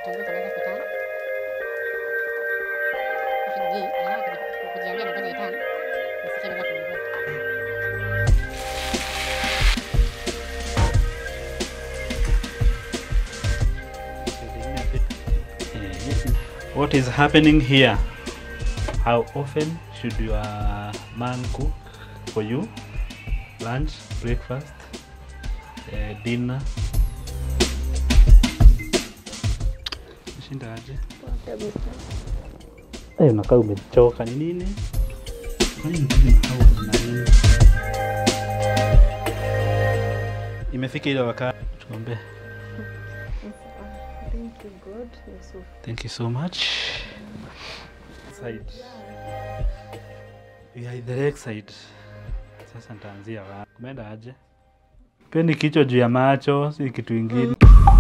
kitunguu kinaweza kutana. Shida hii nataka kuji- kujiambia na ngoja itani. Nisikie inaweza kuungua. What is happening here? How often should your man cook for you? Lunch, breakfast, uh, dinner? Shinda aje? Eh, unakaa umechoka ni nini? Kwani mkuje mahali kuna nini? Imefika ile wakati tuombe. Thank you, God. Yusuf. Thank you so much. Side. We are the lake side. Sasa nitaanzia wapi? Kumeenda aje? Pendi kichwa juu ya macho, si kitu ingine.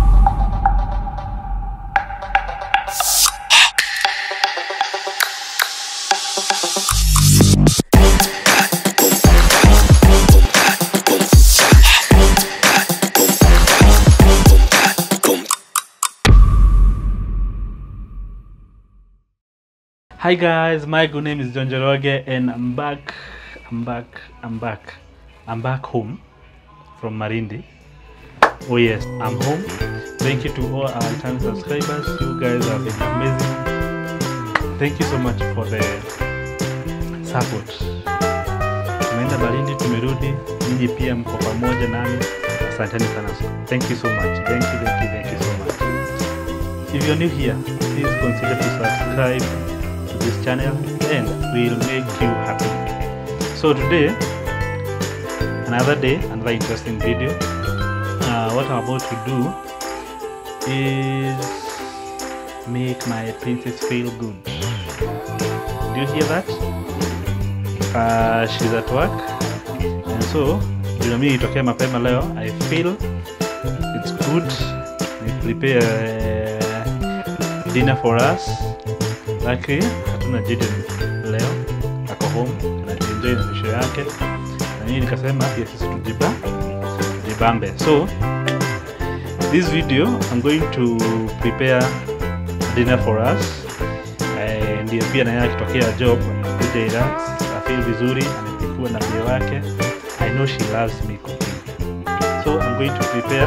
Hi guys, my good name is John Joroge and I'm back, I'm back, I'm back. I'm back home from Marindi. Oh yes, I'm home. Thank you to all our time subscribers. You guys have been amazing. Thank you so much for the support. Tumeenda Marindi, tumerudi. Nyinyi pia mko pamoja nami. Asanteni sana. Thank you so much. Thank you, thank you, thank you so much. If you're new here, please consider to subscribe to this channel and we'll make you happy. So today, another day, another interesting video. Uh, what I'm about to do is make my princess feel good. Do you hear that? Uh, she's at work and so juu mimi itokea mapema leo I feel it's good we prepare uh, dinner for us Luckily, hatuna Jaden leo, ako home anajienjoy na misho yake, na mimi nikasema pia sisi tujiba tujibambe. So this video I'm going to prepare dinner for us. Eh, Ndio pia naye akitokea job kuja relax, afeel vizuri, amepikua na pia wake. I know she loves me cooking. So I'm going to prepare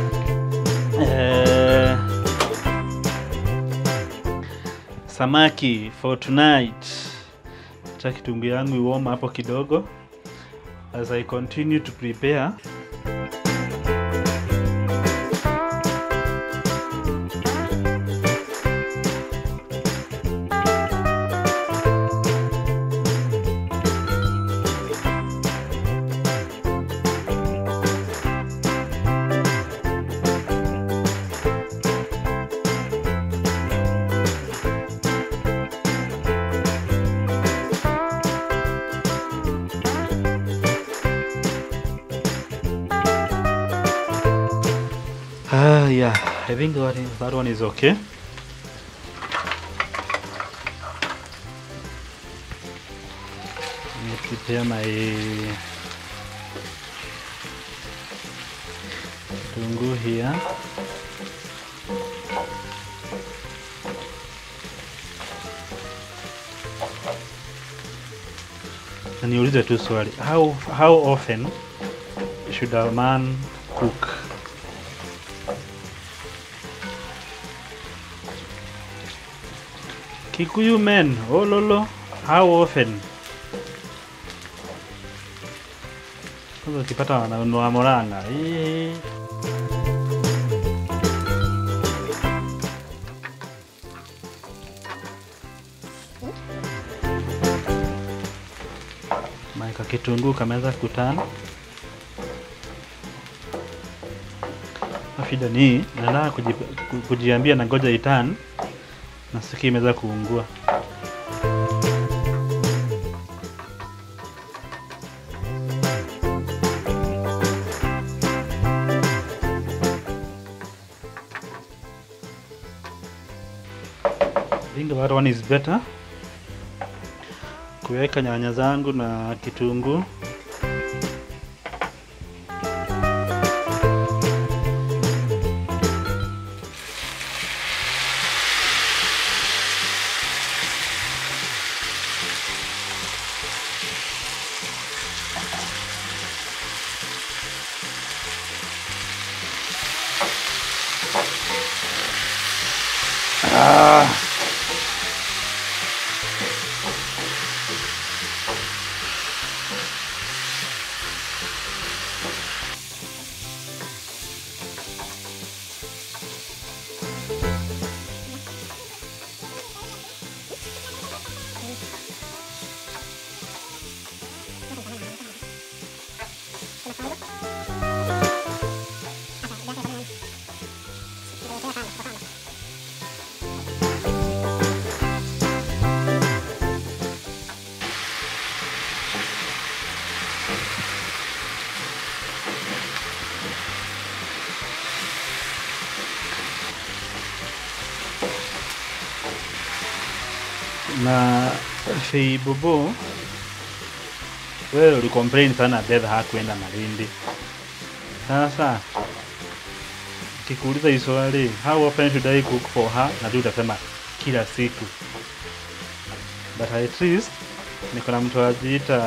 eh, samaki for tonight. Acha kitunguu yangu iwoma hapo kidogo as I continue to prepare. Ah, yeah, I think that, is, that one is okay. Let me prepare my tungu here. Na niulize tu swali. How, how often should a man cook? Kikuyu men, oh lolo, how often? Kwanza ukipata wananunua moranga. eh. Maika kitunguu kameanza kutana. Shida ni nataka kuji, ku- kujiambia na ngoja itan nasikia imeweza kuungua. I think that one is better. Kuweka nyanya zangu na kitunguu. Ah. na Feibobo, wewe ulicomplain sana Beth hakuenda Malindi. Sasa kikuuliza hii swali, how often should I cook for her, na tu utasema kila siku, but at least niko na mtu ajiita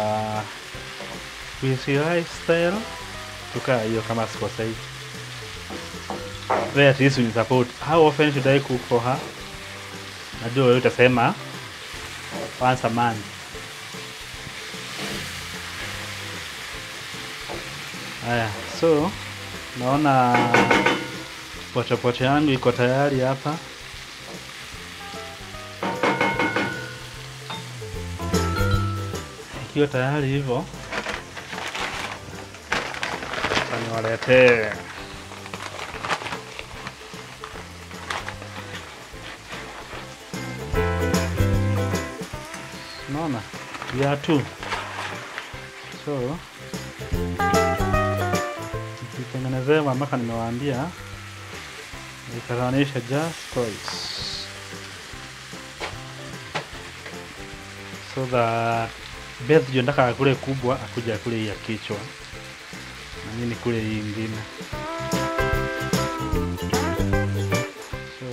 Wisi Lifestyle, tukaa hiyo kama sikosei. Wewe at least unisupport. How often should I cook for her? Najua wewe utasema once a month. Haya, so naona pochopocho yangu iko tayari hapa. Ikiwa tayari hivyo, acha niwaletee Unaona? Viatu. So nikitengenezea mpaka nimewaambia nikatanisha just toys. So the Beth ndio nataka akule kubwa akuja akule hii ya kichwa na mimi nikule hii ingine. So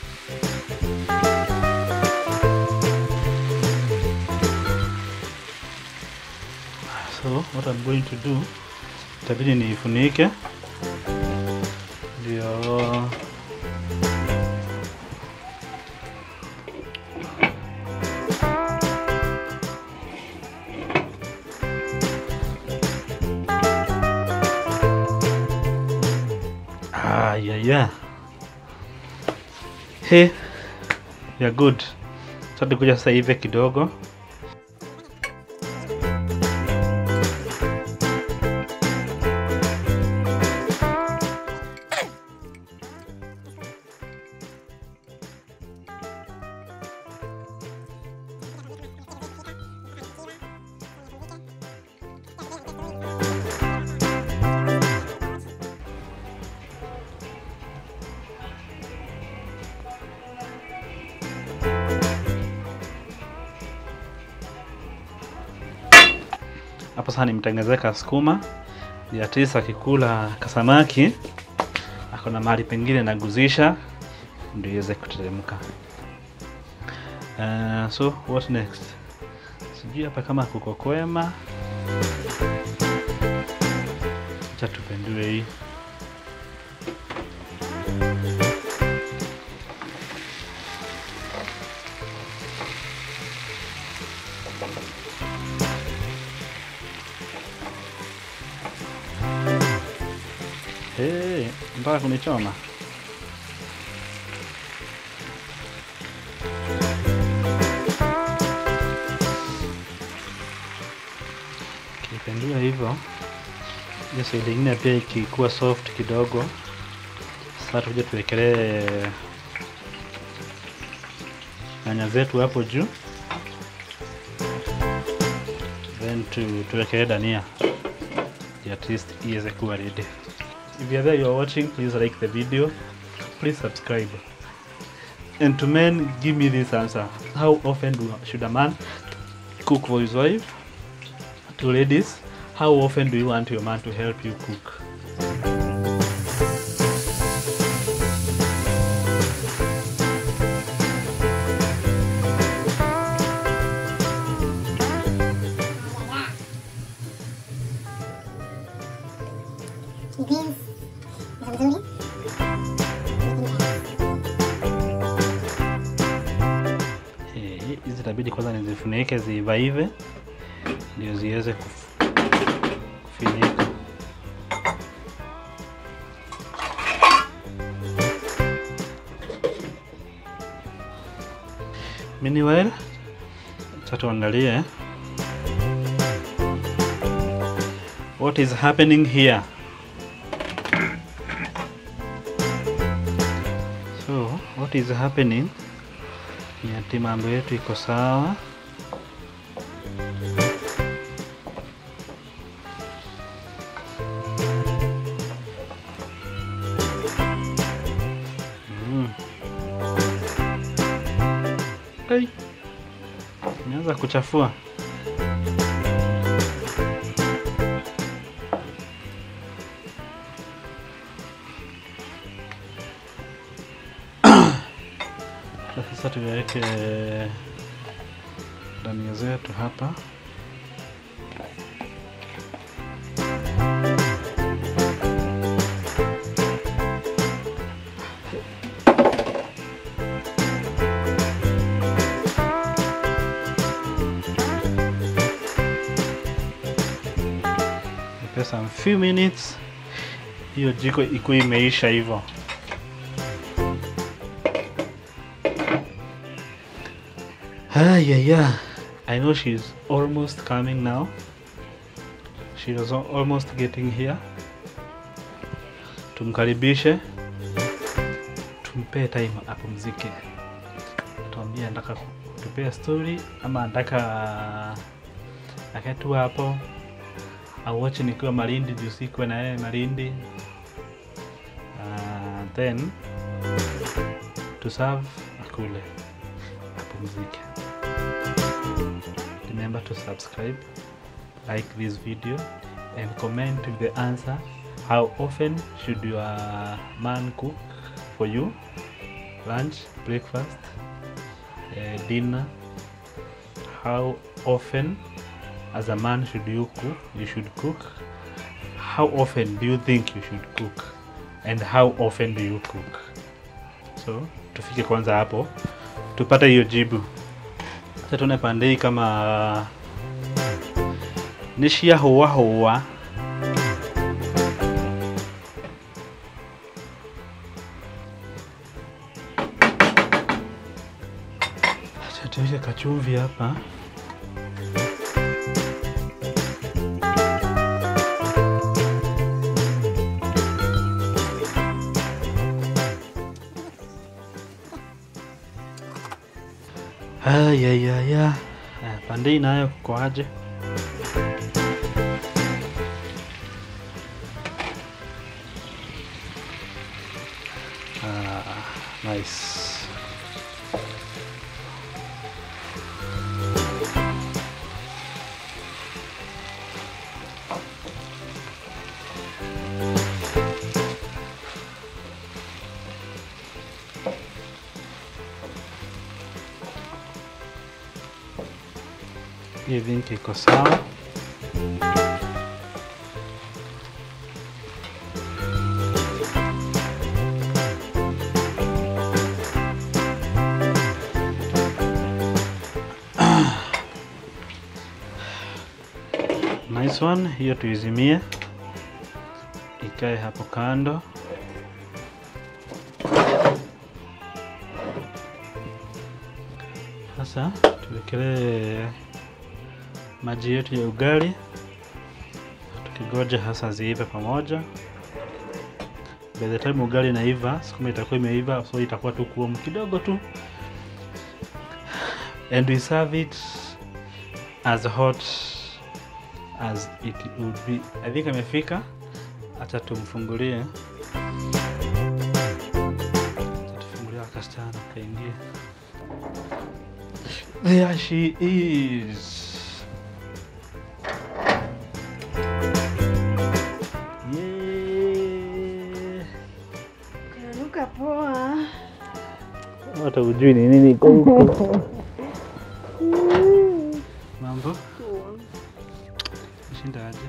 So what I'm going to do, itabidi niifunike ndio Ah, yeah, yeah. Hey, yeah, good. Sasa tukuja sasa hivi kidogo hapo sasa nimtengenezea kasukuma ndio at least akikula kasamaki ako na mahali pengine naguzisha ndio iweze kuteremka. Uh, so what next? Sijui hapa kama kuko kwema, acha tupendue hii Hey, mpaka kunichoma. Kipendua hivyo, hiyo side ingine pia ikikuwa soft kidogo, sasa tuje tuwekelee nyanya zetu hapo juu, then tu, tuwekelee dania at least iweze kuwa ready. If you're there, you're watching, please like the video, please subscribe. And to men, give me this answer. How often do, should a man cook for his wife? To ladies, how often do you want your man to help you cook? Beans za mzuri. itabidi kwanza nizifunike ziivaive ndio ziweze kuf- kufinyika. Meanwhile, acha tuangalie what is happening here. So, what is happening ni ati mambo yetu iko sawa. Mm. Ai. Imeanza kuchafua. Sasa tuweke dania zetu hapa. Nipe some few minutes, hiyo jiko ikuwe imeisha hivyo. Ah, yeah, yeah. I know she's almost coming now. She was al- almost getting here. Tumkaribishe, tumpe time apumzike, tuambie anataka kutupea story ama anataka akae tu hapo auache nikiwa Malindi juu sikuwe na yeye Malindi. Uh, then to serve akule apumzike. Remember to subscribe, like this video, and comment with the answer. How often should your man cook for you? Lunch, breakfast, uh, dinner. How often, as a man, should you cook? You should cook. How often do you think you should cook? And how often do you cook? So tufike kwanza hapo tupate hiyo jibu. Sasa tuone pande hii kama nishia hoa hoa. Acha tuweke kachumvi hapa. Ayayaya, pande hii nayo kuko aje? Ah, nice. I think iko sawa. Nice one, hiyo tuizimie ikae hapo kando. Sasa tuwekelee maji yetu ya ugali tukigoja hasa ziive pamoja. By the time ugali inaiva, sukuma itakuwa imeiva, so itakuwa tu kuomu kidogo tu, and we serve it as hot as it would be. I think amefika, acha tumfungulie, acha tufungulie kasichana kaingie. There she is. Yeah. Kananuka poa. Hata ujui ni nini iko huko. Mambo? Shinda aje?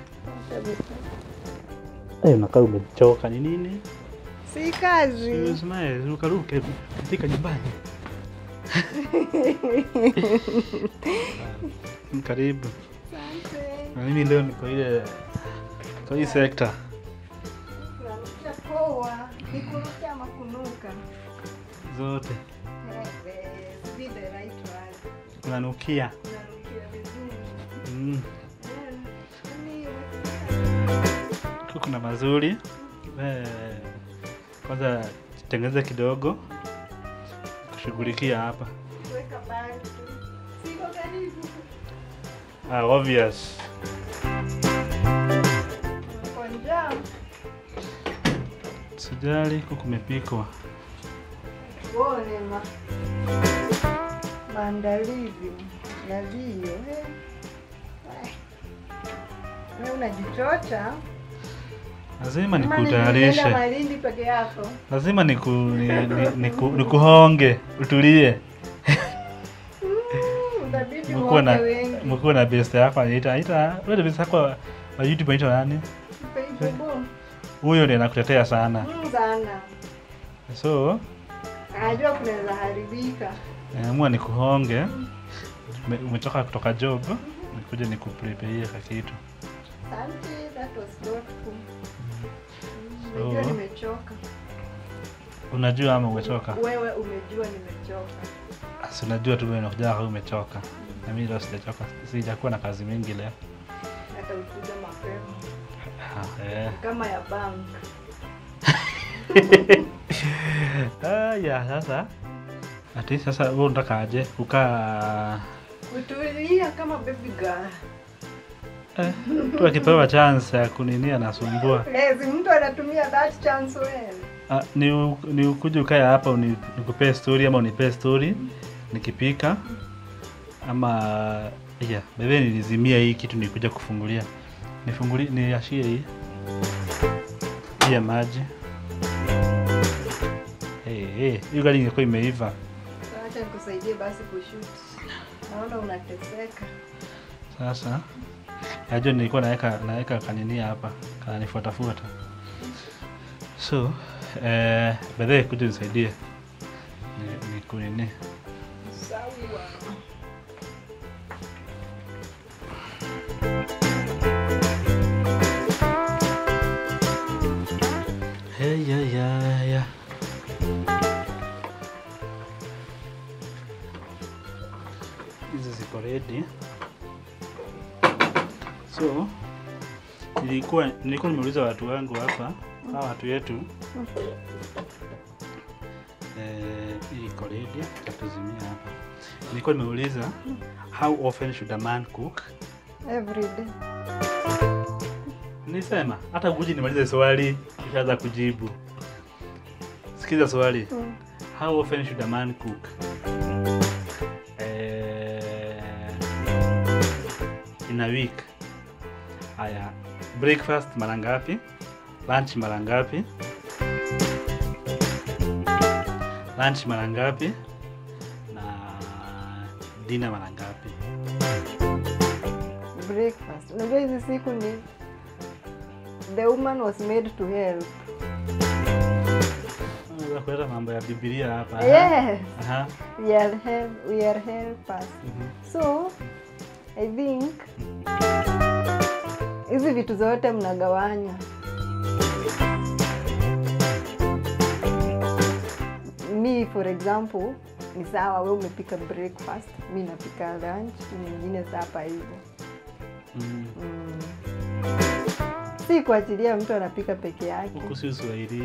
Eh, unakaa umechoka ni nini? Si kazi. Usimae, rukaruke katika nyumbani. Karibu. Asante. Na mimi leo niko ile kwa hii sekta Unanukia poa. Ni kunuka ama kunuka? zote Eh, sijui the right word. unanukia. Unanukia vizuri. Mm. Eh, yaani, Huku kuna mazuri eh, kwanza tengeneze kidogo kushughulikia hapa. weka bangi. Siko karibu. Ah, obvious. Uko njaa? Sijali, huku kumepikwa. Uone ma maandalizi yaliyo eh. Eh. Wewe unajichocha Lazima Ama ni nikutayarishe, unaenda Malindi peke yako? lazima niku, ni, ni, niku, nikuhonge utulie. Mm, Inabidi Mkuwe na uone wengi. mkuwe na best yako anaita anaita wewe best yako wa wa YouTube anaitwa nani? Facebook. Huyo ndiye anakutetea sana. Mm, sana. So Anajua kunaweza haribika. naamua nikuhonge. Ume- Umetoka kutoka job, nikuja nikuprepare ka kitu. Asante, that was thoughtful. Mm, So- Unajua nimechoka. Unajua ama umechoka? Wewe umejua nimechoka. Si unajua tu wewe unakuja kama umechoka. Na mimi leo sijachoka. Sijakuwa na kazi mingi leo. Hata ukuja mapema. Ah, eh. Kama ya bank. Ah, ya sasa. Ati sasa wewe unataka aje kukaa Kutulia kama baby girl. eh, tu akipewa chance ya kuninia nasumbua. Lezi mtu anatumia that chance well. Ah, ni, u- ni ukuje ukae hapa uni- nikupee story ama unipee story nikipika ama yeah, bebe nilizimia hii kitu nikuja kufungulia nifungulie niashie hii hii ya maji hey, hey, hiyo gari ingekuwa imeiva Acha nikusaidie basi kushoot. Naona unateseka. sasa najua nilikuwa naweka naweka kanini hapa kananifuatafuata so eh, bedhee kuja nisaidie ni, ni kunini Sawa. Hey, ya, ya, ya. Hizi ziko ready. So nilikuwa nilikuwa nimeuliza watu wangu hapa, hawa watu yetu eh, hii iko ready, tatuzimia hapa. Nilikuwa nimeuliza how often should a man cook? Every day. Nisema hata kuji nimalize swali nishaanza kujibu. Sikiza swali. Mm. How often should a man cook? Eh, in a week. Haya, breakfast mara ngapi? Lunch mara ngapi? Lunch mara ngapi? Na dinner mara ngapi? Breakfast. Unajua hizi siku ni the woman was made to help. Unaweza kuleta mambo ya Biblia hapa. Yes. Aha. We are help, we are helpers. Mhm. So I think hizi vitu zote mnagawanya. Mi for example ni sawa, we umepika breakfast, mi napika lunch, mwingine sapa hivyo. Mm. Mm. Si kuachilia mtu anapika peke yake. Huku si Uswahilini.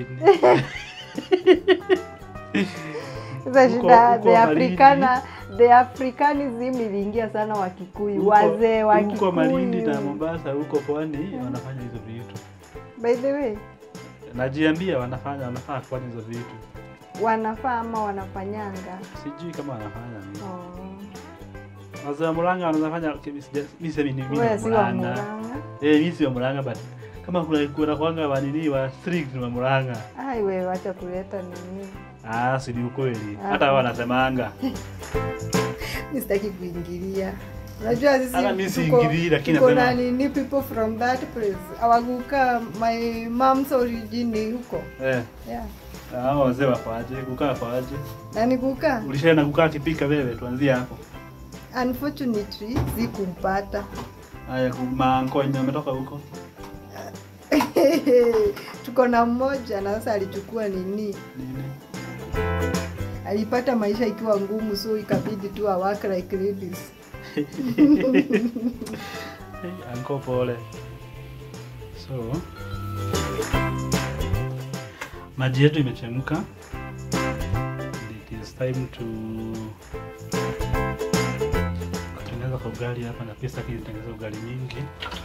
Sasa Huko- shida huko the Malindi. Africana the Africanism iliingia sana Wakikuyu, Huko- wazee wa huko Malindi na Kikuyu. Mombasa huko pwani wanafanya hizo vitu. By the way, Najiambia wanafanya wanafaa kufanya hizo vitu. wanafaa ama wanafanyanga? Sijui kama wanafanya nini. Oh. Wazee wa Murang'a wanaweza fanya okay, mi sija- mi semi ni mimi Wewe wa si wa Murang'a. Murang'a. Eh, mimi si wa Murang'a but kama kuna kuna kwanga wa nini wa strict wa Murang'a. Ai wewe wacha kuleta nini. Ah, si ni ukweli. Ah. Hata wao wanasemanga. Mimi sitaki kuingilia. Unajua sisi Hata mimi tuko- siingilii, lakini tuko na nasema- nini people from that place. Awaguka my mom's origin ni huko. Eh. Yeah. Hao wazee wako aje? Kukaa kwa aje? Na nikuka Ulishaenda kukaa kipika wewe? Tuanzie hapo. unfortunately sikumpata. Haya, maanko wenye wametoka huko. tuko na mmoja na sasa alichukua nini, Nini? alipata maisha ikiwa ngumu, so ikabidi tu awak like ladies. Anko pole. So maji yetu imechemka. It is time to kutengeneza kwa ugali hapa, na pia sitaki nitengeneze ugali mingi.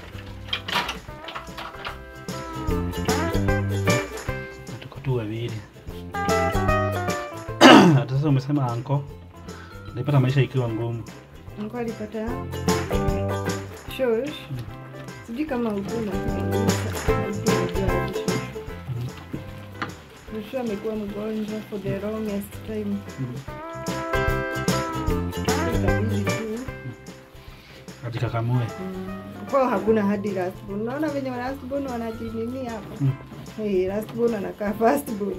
Na tuko tu wawili. Hata sasa umesema anko, nilipata maisha ikiwa ngumu. Nilikuwa alipata shosh, sijui kama ukuna Shushu amekuwa mgonjwa for the longest time. Ikabidi tu Ajikakamue. mm, kwao hakuna hadi lastborn. Unaona venye wa lastborn wanajinini hapa Mm. hey, lastborn anakaa firstborn.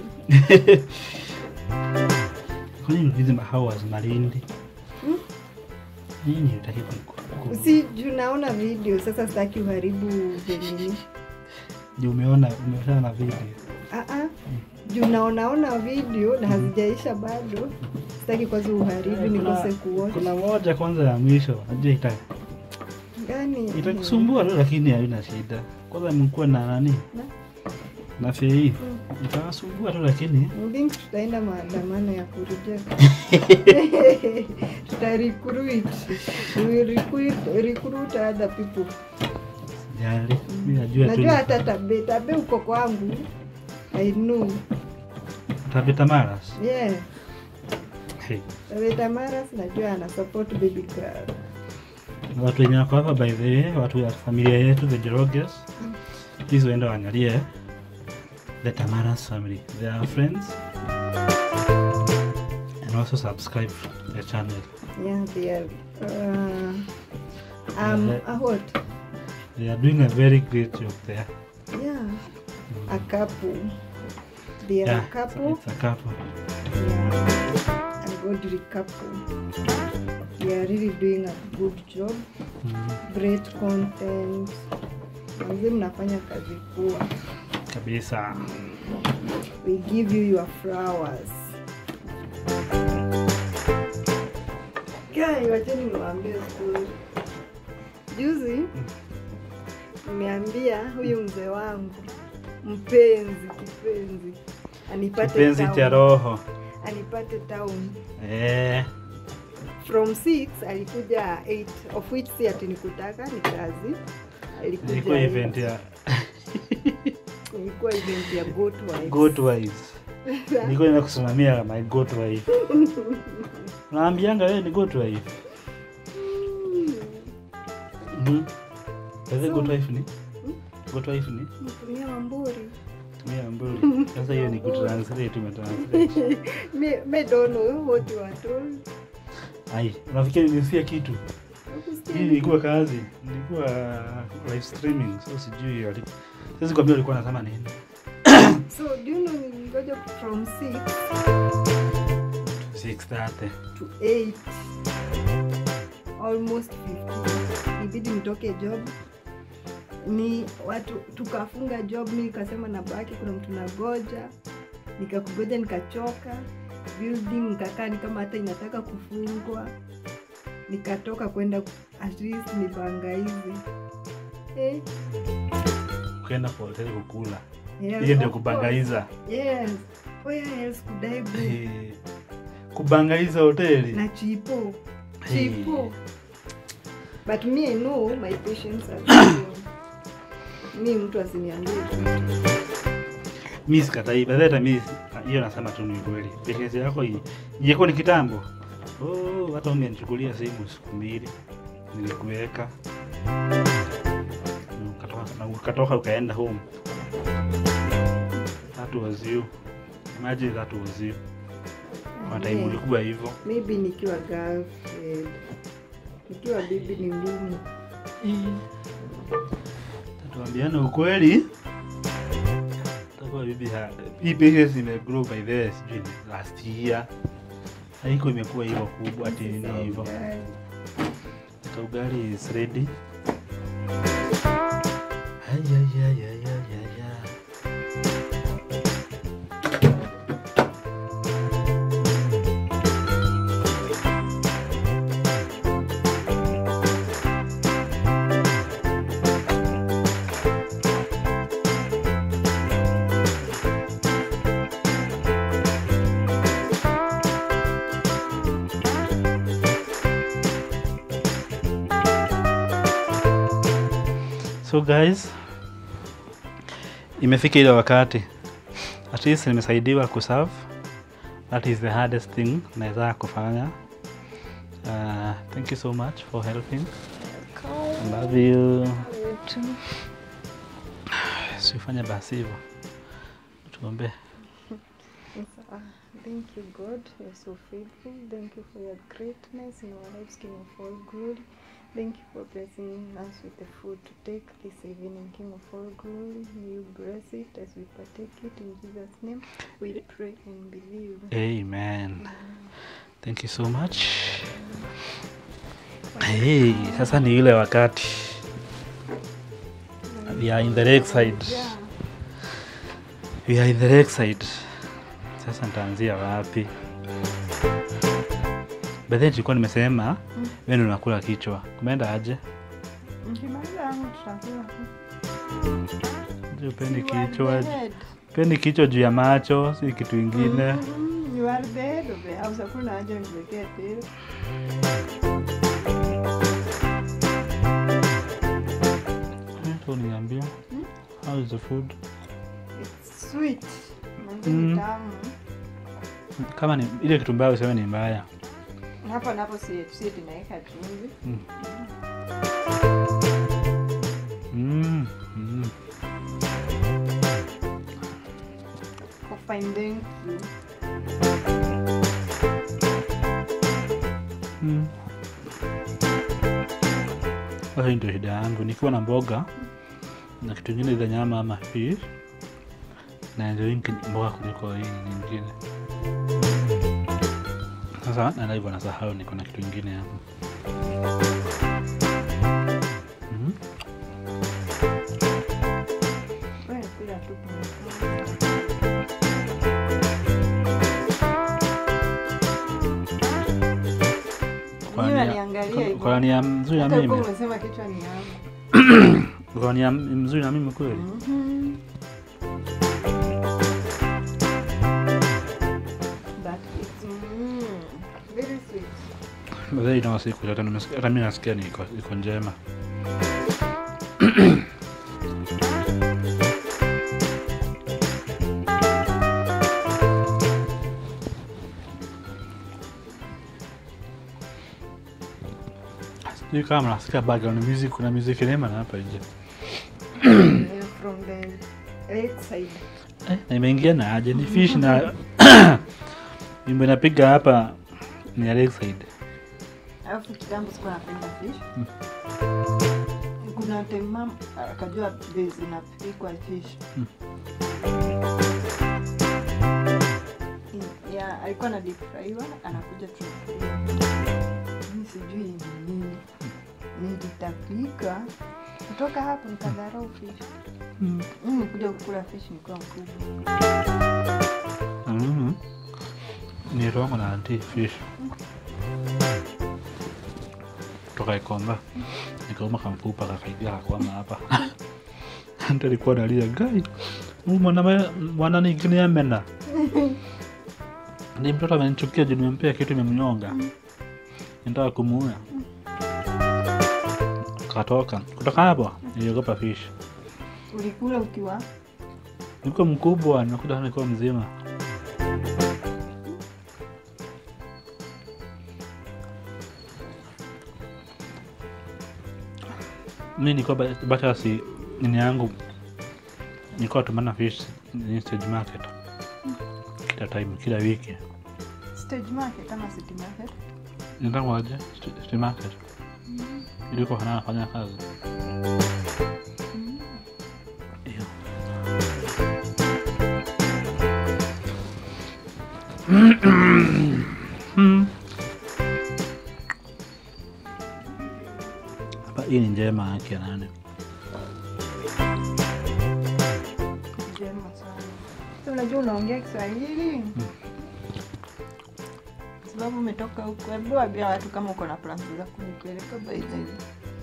Kwani hizi mahawa za Malindi? Hmm? Nini utaki ku Si juu naona video sasa, sitaki uharibu venini Juu umeona umeona na video. Ah, ah. juu naonaona video na hazijaisha bado, sitaki kwanza uharibu nikose kuwatch. Kuna moja kwanza ya mwisho, najua ita Gani? itakusumbua tu, lakini haina shida. Kwanza mkuwa na nani Na? na fei itawasumbua tu, lakini Mding tutaenda maandamano ya kureject. Tuta recruit. We will recruit, recruit other people. sijali, mimi najua tu Najua hata tabe, tabe uko kwangu. I know. tabeta maras. Yeah. Hey. Tabe Tamaras najua ana support baby girl. Na watu wenye wako hapa by the way, watu ya familia yetu the Jeroges, please waende waangalie the Tamaras family. They are friends and also subscribe to the channel. Yeah, they are. Uh, um, a what? They are doing a very great job there. Yeah. A couple. They are Yeah, a couple. it's a couple. Yeah. A godly couple. They are really doing a good job. Mm, Great content. Manze mnafanya kazi poa. kabisa. We give you your flowers. Guy, wacheni niwaambie story. Juzi nimeambia huyu mzee wangu mpenzi kipenzi anipate Kipenzi town. cha roho. anipate town Eh, from 6 alikuja 8 of which si ati nikutaka ni kazi alikuja ilikuwa eight. event ya ilikuwa event ya goat wives. goat wives. Nilikuwa nenda kusimamia my goat wife. Unaambianga wewe ni goat wife. Mhm. Sasa goat wife ni? Goat wife ni? Mtumia Wamburi. Tumia mburi. Sasa hiyo ni kutranslate umetranslate. Me, me don't know what you are told. Ai, unafikiri nilisikia kitu? Hakusikia Hii nini? ilikuwa kazi, nilikuwa live streaming, so sijui wali- siwezi kuambia walikuwa wanasema nini. So do you know nilingoja from 6 6:30. to 8 almost 15 ibidi nitoke job ni watu tukafunga job mi nikasema nabaki kuna mtu nagoja nikakugoja nikachoka building nikakaa ni kama hata inataka kufungwa nikatoka kwenda at least nibangaize eh, Ukaenda kwa hoteli kukula. yes, Hiyo ndio of kubangaiza. course. yes where else could I go Eh, Kubangaiza hoteli. na chipo Hey. chipo but me I know my patients are very- mi mtu asiniambie kitu. mi sikatai badhi hata mi hiyo nasema tu ni kweli pekezi yako hii ingekuwa ni kitambo oh, hata ungenichukulia simu siku mbili nilikuweka Mm, ukatoka- na ukatoka ukaenda home that was you imagine that was you kwa time Yeah. ulikuwa hivyo maybe nikiwa girlfriend ikiwa bibi ni ngumu Tuambiane ukweli. Takuwa bibi ha- hii business imegrow by the sijui ni last year. Haiko imekuwa hivyo kubwa ati ni hivyo. The ugali is ready. Ayayayayayaya. So guys, imefika ile wakati at least nimesaidiwa kuserve. That is the hardest thing naweza kufanya. Uh, thank you so much for helping. I love you. Sifanye basi hivyo. Tuombe. Yes, ah, Thank you, God. You're so faithful. Thank you for your greatness in our lives, King of all glory. Thank you for blessing us with the food to take this evening, King of all glory. May you bless it as we partake it in Jesus' name. We pray and believe. Amen. Thank you so much. Hey, sasa ni ile wakati. We are in the lake side. Yeah. We are in the lake side. Sasa nitaanzia wapi? But then tulikuwa nimesema Mm. wewe ndio unakula kichwa. Kumeenda aje? Mkimaliza yangu tutakula. Je, Upendi You are kichwa? the head. Upendi kichwa juu ya macho, si kitu ingine. Mhm, You are the head of the house. Hakuna haja uniwekee tele. Mtu uniambia. Mm. How is the food? It's sweet. Manze Mm. ni tamu. Kama ni ile kitu mbaya useme ni mbaya. Hapa napo si si tunaweka chumvi. Mm. Mm. Mm. For fine thank you. Mm. Sasa hii ndio shida yangu, nikiwa na mboga na kitu ingine za nyama ama fish na enjoy mboga kuliko hii nyingine. Sasa naenda hivyo nasahau niko na kitu ingine hapo. Mhm. Wewe kula tu. Kwa Mimi nia- naniangalia kwa- hivyo. Kwa nia mzuri na Hata ulikuwa mimi. umesema kichwa ni yangu. Kwa nia mzuri na mimi kweli. Mhm. But it's mm, very sweet. Baadaye ina siku hata nimesikia hata mimi nasikia ni iko iko njema. Sijui kama nasikia background music, kuna music nema na hapa nje. Eh, From the lakeside. Eh, na imeingia na aje ni fish na wimbo inapiga hapa ni ya Lakeside. Alafu kitambo sikuwa napenda fish. Kuna time mama akajua vile zinapikwa fish. Mm. In- ya alikuwa na deep fryiwa anakuja tu. Mimi sijui ni nini. Nilitapika kutoka hapo nikadharau fish. Mm. Mimi nikuja kukula fish nikiwa mkubwa. Mhm. Ni rongo na anti fish. Kutoka Ikomba. Nikauma kamfupa kakaidia kakwama hapa. Ante alikuwa analia gai. Huyu mwana mwana ningine amena. Ni mtoto amenichukia juu nimempea kitu imemnyonga. Nitaka kumuua. Katoka. Kutoka hapo niliogopa fish. Ulikula ukiwa Nilikuwa mkubwa, nakuta nilikuwa mzima. Mi nilikuwa ba- bata si nini yangu nilikuwa tumana fish ni stage market kila time, kila wiki. stage market ama city market. Nitakuwaje stage market? iliko anafanya kazi Hiyo. Mm. Hapa hii ni njema yake nane Njema sana. Sasa Unajua unaongea Kiswahili Kwa sababu umetoka huko. Hebu waambia watu kama uko na plans za kunipeleka by the way.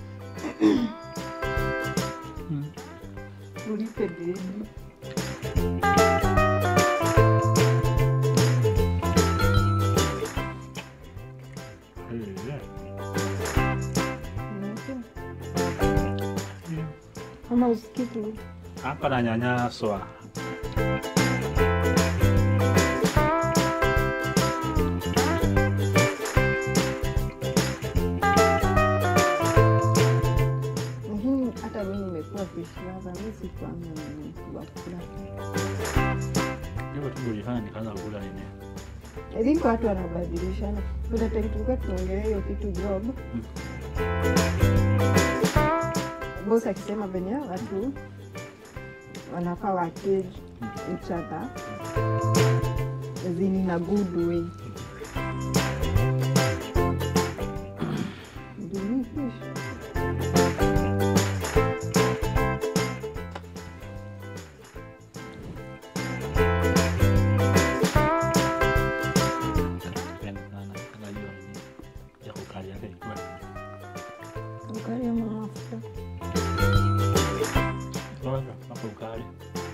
Ulipe deni. Unape? Ama usikii tu. hapa nanyanyaswa Lakini hata mimi nimekuwa fish lover, mimi sikuanga na mtu wa kula. hivyo tu ulifanya nikaanza kula nini I think watu wanabadilishana. Kuna time tulikuwa tunaongelea hiyo kitu job. Boss akisema venye watu wanafaa wa cage each other as in in a good way. Do you fish? Napenda sana kama hiyo nini ya kukali yake ilikuwa Ukali ama mafuta? Kwanza, hapo ukali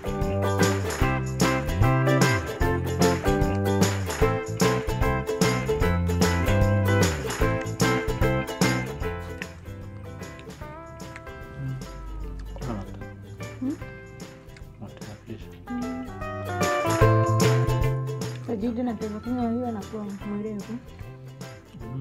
Mm. Kuna mafuta. Hmm? Mafuta ya fish. Sajidi na pesa Kenya hiyo anakuwa mwerevu. Mm.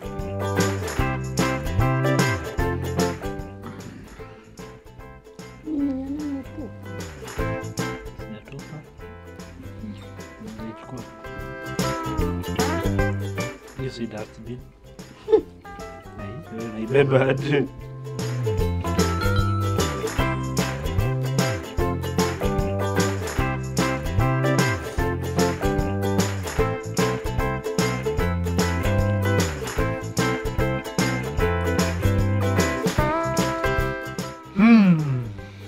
Nini ya nani tu? Sijatupa. Nitaichukua. Hiyo si dustbin. Na hii, wewe unaibeba aje? Hmm.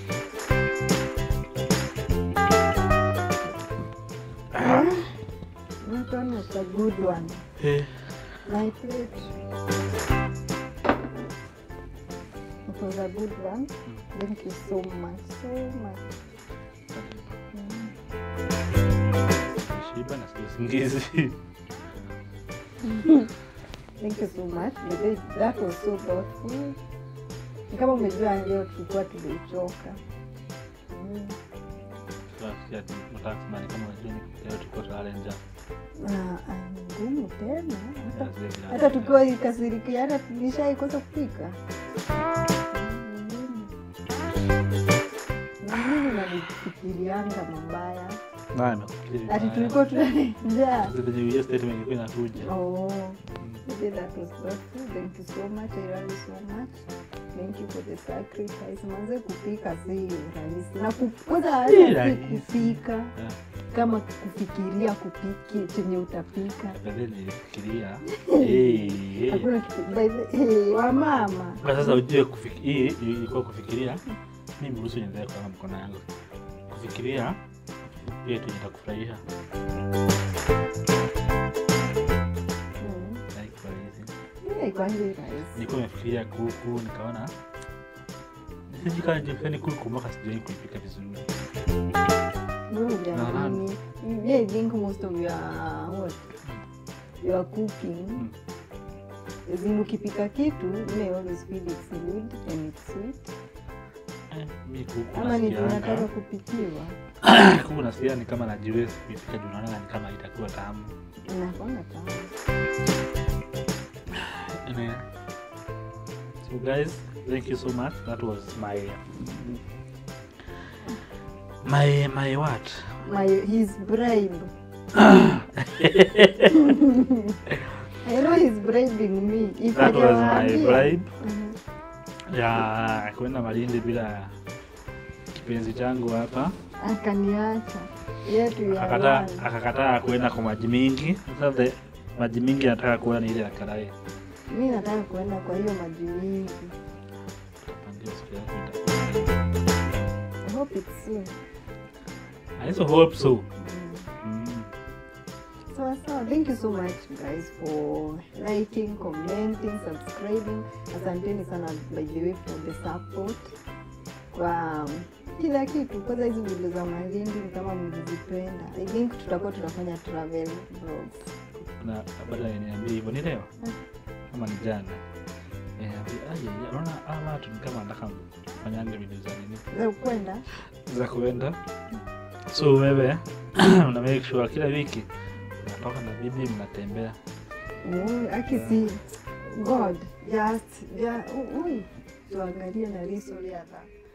That one was a good one. Eh, My plate. It was a good one. Thank you so much, so much. Mm. shiba na sikia usingizi. Thank you so much. But they- That was so thoughtful. Ni kama umejua leo tulikuwa tumechoka. Mm. Tunasikia tu- nataka kusema ni kama unajua ni- leo tuko tulale njaa. Na ah, ni ngumu tena hata Na zile bila- hata tukiwa ikasirikiana tulishaikosa kupika. Mimi nanifikirianga mabaya Ah, nimekufikiria ati vibaya. tulikuwa tunanjaa. Zile zenye hiyo statement ilikuwa inakuja. Oh, Mm. maybe that was thoughtful. Thank you so much. I love you so much. Thank you for the sacrifice. Manze kupika si rahisi. Na ku- kwanza Si hata si rahisi. kupika Eh, kama kufikiria kupiki chenye utapika. afadhali nilifikiria. Eh, eh. Hakuna kitu by the hey, wa mama. Kwa sasa ujue kufiki- hii ilikuwa kufikiria mimi ruhusu niendelee kwa mkono yangu kufikiria hiyo tu itakufurahisha Mm. haikuwa rahisi Hii haikuangi rahisi. nilikuwa nimefikiria kuku nikaona sijikani kuku mpaka sijai kuipika vizuri Wewe hujaamini. Yeah, I think most of your what? Your cooking Mm. As in ukipika kitu may always feel it's good and it's sweet Eh, mi kuku ama ni unataka nasikianga kupikiwa kuku nasikia ni kama najiwezi kuipika juu naona ni kama itakuwa tamu inakwanga tamu Anyway. so guys thank you so much that was my my my what my his bribe I know he's bribing me if That was my hajawaambia bribe Mhm. ya kwenda Malindi bila kipenzi changu hapa. akaniacha yetu ya Akakataa one. akakataa kuenda kwa maji mingi. Sasa the- maji mingi anataka kuona ni ile ya Karai. mi nataka kuenda kwa hiyo maji mingi Tupangie siku yake itakuwa. I hope it's soon. I also hope so. Mm. Mm. So, so thank you so much guys for liking, commenting, subscribing. Asanteni sana by the way for the support. Kwa um, kila kitu, kwanza hizi video za Malindi ni kama mlizipenda. I think tutakuwa tunafanya travel vlogs. Na baada ya niambia hivyo ni leo Mm. kama ni jana. Niambia aje, unaona hawa watu ni kama nataka fanyange video za nini? Za kwenda za kuenda so wewe una make sure kila wiki unatoka na bibi mnatembea Oh, akisi God just, just, ui, tuangalie na risori hata